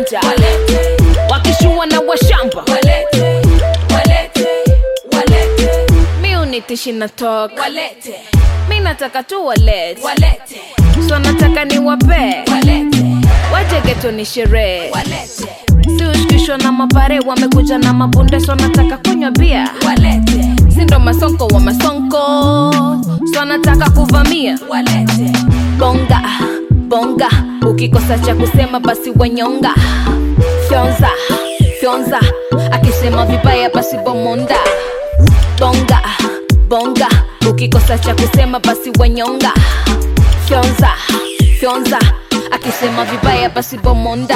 kijanja wakishua na washamba mi unitishi na tok mi nataka tu walete so nataka ni wape wajegeto ni sherehe si ushikishwa na mapare wamekuja na mabunde so nataka kunywa bia sindo masonko wa masonko so nataka kuvamia bonga bonga ukikosa cha kusema basi wanyonga fyonza fyonza akisema vibaya basi bomonda bonga bonga ukikosa cha kusema basi wanyonga fyonza fyonza akisema vibaya basi bomonda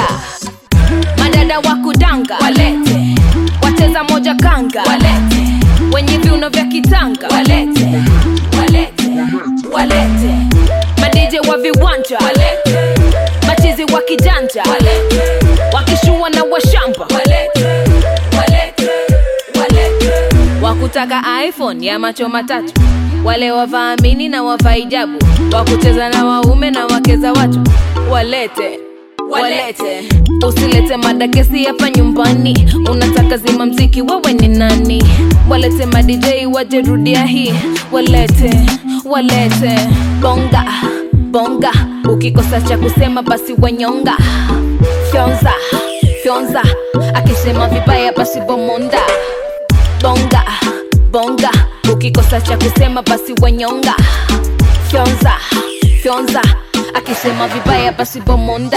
madada wa kudanga walete wacheza moja kanga walete wenye viuno vya kitanga walete walete walete madije wa viwanja walete machizi wa kijanja walete wakishua na washamba walete walete walete wakutaka iphone ya macho matatu wale wavaamini na wavaijabu wakucheza na waume na wake za watu walete walete usilete madakesi hapa nyumbani unataka zima mziki wewe ni nani walete madj wajerudia hii walete walete bonga bonga ukikosa cha kusema basi wanyonga fyonza fyonza akisema vibaya basi bomonda bonga bonga ukikosa cha kusema basi wanyonga fyonza fyonza akisema vibaya basi bomonda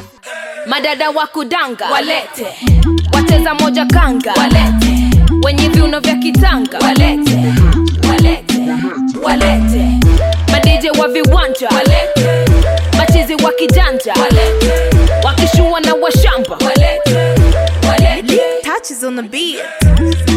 madada wa kudanga walete wacheza moja kanga walete wenye viuno vya kitanga walete walete walete madije wa viwanja walete machizi wa kijanja walete wakishua na washamba walete walete Touches on the beat.